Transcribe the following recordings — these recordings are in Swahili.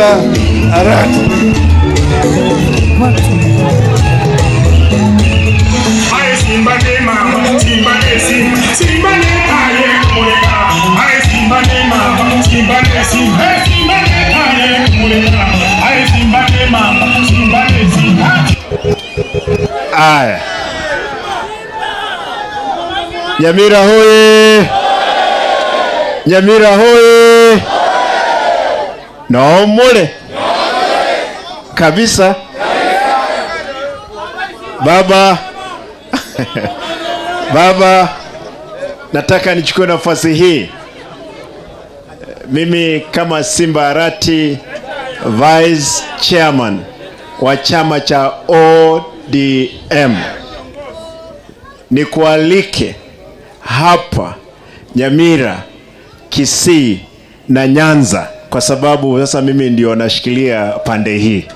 Simba Arati. Aye Simba de mama, Simba de Simba, Simba de aye muleka. Aye Simba de mama, Simba de Simba, Hey, Simba de aye muleka. Aye Simba de mama, Simba de Simba. Aya, Nyamira hoye! Nyamira hoye! Naomole kabisa baba baba, nataka nichukue nafasi hii mimi kama Simba Arati vice chairman wa chama cha ODM nikualike hapa Nyamira, Kisii na Nyanza kwa sababu sasa mimi ndio nashikilia pande hii.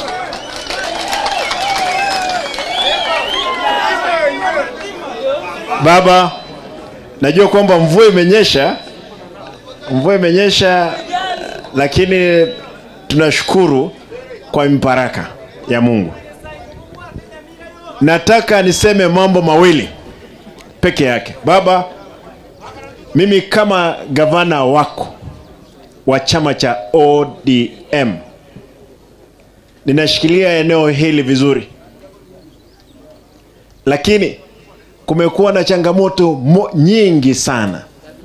Baba, najua kwamba mvua imenyesha, mvua imenyesha, lakini tunashukuru kwa mibaraka ya Mungu. Nataka niseme mambo mawili peke yake. Baba, mimi kama gavana wako wa chama cha ODM ninashikilia eneo hili vizuri, lakini kumekuwa na changamoto mo, nyingi sana.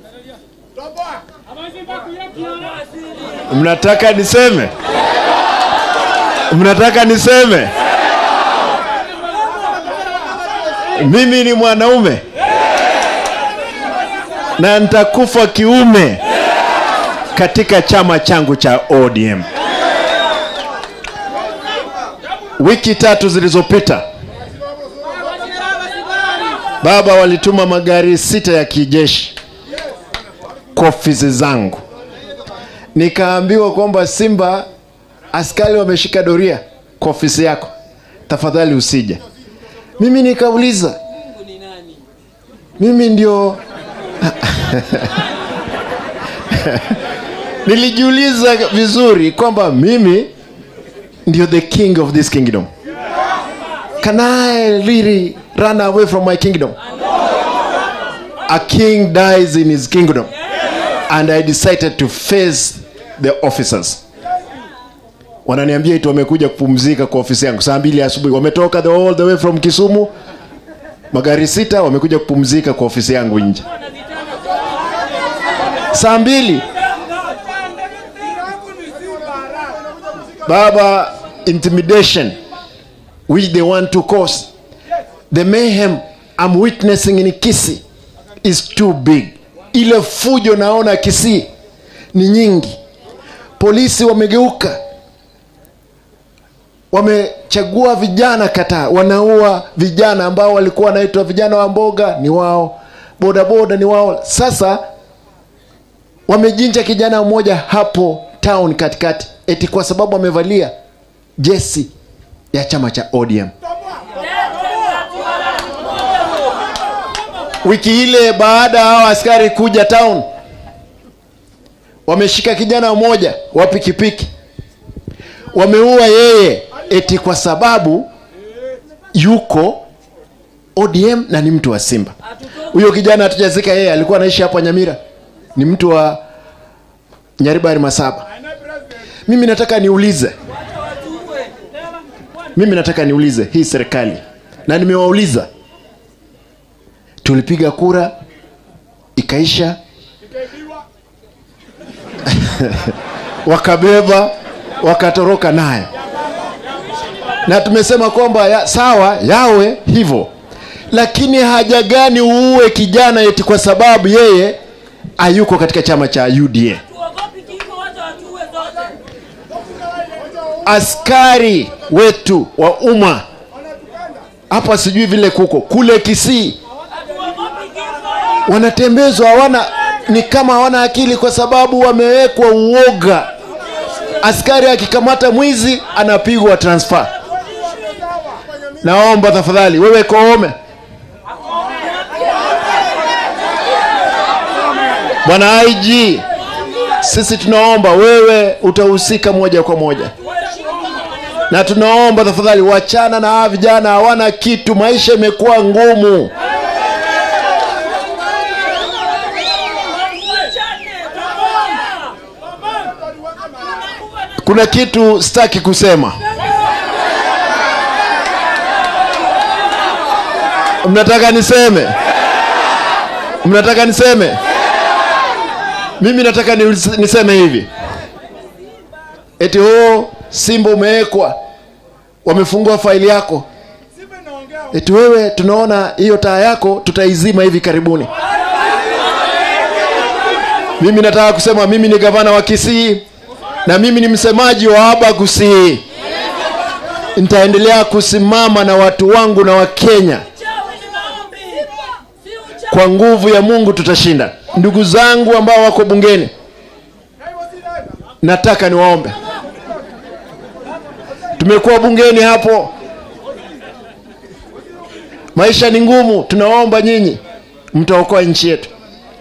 Mnataka niseme? Mnataka niseme? Mimi ni mwanaume na nitakufa kiume katika chama changu cha ODM. Wiki tatu zilizopita, baba walituma magari sita ya kijeshi kwa ofisi zangu, nikaambiwa kwamba Simba, askari wameshika doria kwa ofisi yako, tafadhali usije. Mimi nikauliza, mimi ndio nilijiuliza vizuri kwamba mimi ndio the king of this kingdom. Can I really run away from my kingdom? A king dies in his kingdom. And I decided to face the officers. Wananiambia eti wamekuja kupumzika kwa ofisi yangu saa mbili asubuhi, wametoka the all the way from Kisumu, magari sita, wamekuja kupumzika kwa ofisi yangu nje saa mbili. Baba, intimidation which they want to cause, the mayhem I'm witnessing in Kisii is too big. Ile fujo naona Kisii ni nyingi. Polisi wamegeuka, wamechagua vijana kataa, wanaua vijana ambao walikuwa wanaitwa vijana wa mboga, ni wao, bodaboda ni wao. Sasa wamejinja kijana mmoja hapo town katikati, eti kwa sababu amevalia jesi ya chama cha ODM. Wiki ile baada ya hao askari kuja town, wameshika kijana mmoja wa pikipiki, wameua yeye eti kwa sababu yuko ODM na ni mtu wa Simba. Huyo kijana hatujazika yeye, alikuwa anaishi hapo Nyamira, ni mtu wa Nyaribari Masaba. Mimi nataka niulize, mimi nataka niulize hii serikali, na nimewauliza, tulipiga kura ikaisha, wakabeba wakatoroka naye, na tumesema kwamba ya, sawa yawe hivyo, lakini haja gani uue kijana eti kwa sababu yeye hayuko katika chama cha UDA? askari wetu wa umma hapa, sijui vile kuko kule Kisii, wanatembezwa hawana, ni kama hawana akili, kwa sababu wamewekwa uoga. Askari akikamata mwizi anapigwa transfer. Naomba tafadhali, wewe Koome, bwana IG, sisi tunaomba wewe utahusika moja kwa moja na tunaomba tafadhali wachana na hawa vijana hawana kitu maisha imekuwa ngumu kuna kitu sitaki kusema mnataka niseme mnataka niseme mimi nataka ni- niseme hivi eti ho simba umewekwa wamefungua faili yako eti wewe tunaona hiyo taa yako tutaizima hivi karibuni mimi nataka kusema mimi ni gavana wa kisii na mimi ni msemaji wa aba kusii nitaendelea kusimama na watu wangu na wakenya kwa nguvu ya mungu tutashinda ndugu zangu ambao wako bungeni nataka niwaombe tumekuwa bungeni hapo maisha ni ngumu tunawaomba nyinyi mtaokoa nchi yetu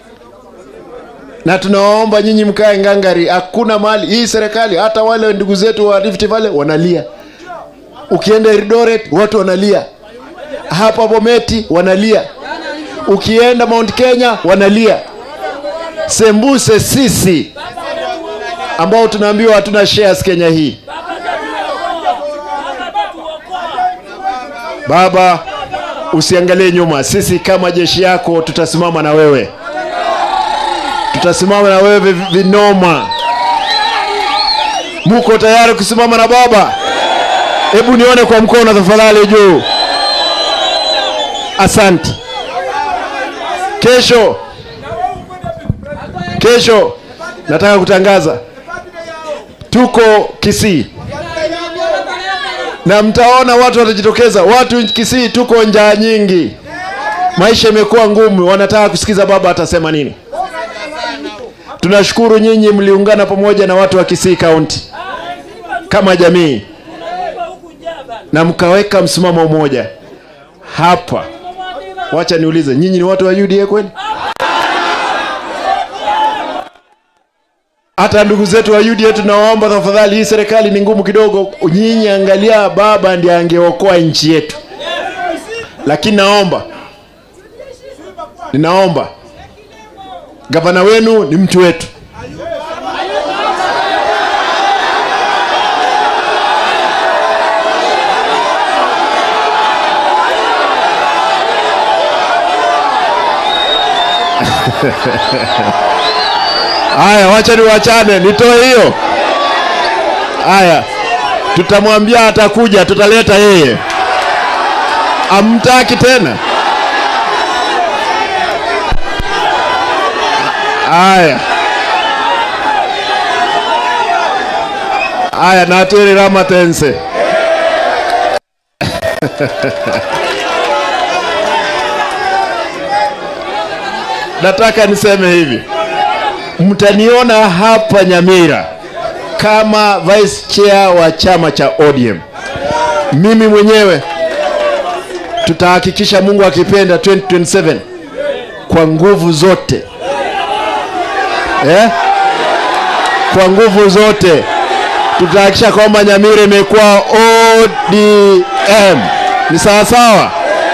na tunawaomba nyinyi mkae ngangari hakuna mali hii serikali hata wale ndugu zetu wa Rift Valley wanalia ukienda Eldoret watu wanalia hapa Bometi wanalia ukienda Mount Kenya wanalia sembuse sisi ambao tunaambiwa hatuna shares Kenya hii baba usiangalie nyuma sisi kama jeshi yako tutasimama na wewe tutasimama na wewe vi- vinoma muko tayari kusimama na baba hebu nione kwa mkono tafadhali juu asante kesho kesho nataka kutangaza tuko kisii na mtaona watu watajitokeza watu kisii tuko njaa nyingi maisha imekuwa ngumu wanataka kusikiza baba atasema nini tunashukuru nyinyi mliungana pamoja na watu wa kisii kaunti kama jamii na mkaweka msimamo mmoja hapa wacha niulize nyinyi ni watu wa uda kweli hata ndugu zetu wa uda tunawaomba tafadhali hii serikali ni ngumu kidogo nyinyi angalia baba ndiye angeokoa nchi yetu lakini naomba ninaomba gavana wenu ni mtu wetu haya wacha niwachane nitoe hiyo haya tutamwambia atakuja tutaleta yeye amtaki tena haya haya natwiri ramatense nataka niseme hivi mtaniona hapa nyamira kama vice chair wa chama cha odm mimi mwenyewe tutahakikisha mungu akipenda 2027 kwa nguvu zote eh? kwa nguvu zote tutahakikisha kwamba nyamira imekuwa odm ni sawasawa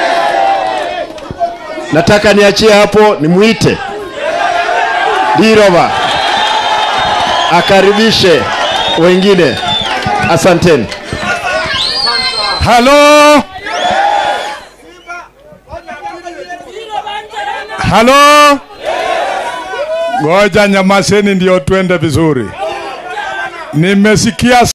nataka niachie hapo nimwite dirova akaribishe wengine asanteni halo halo ngoja nyamaseni ndio twende vizuri nimesikia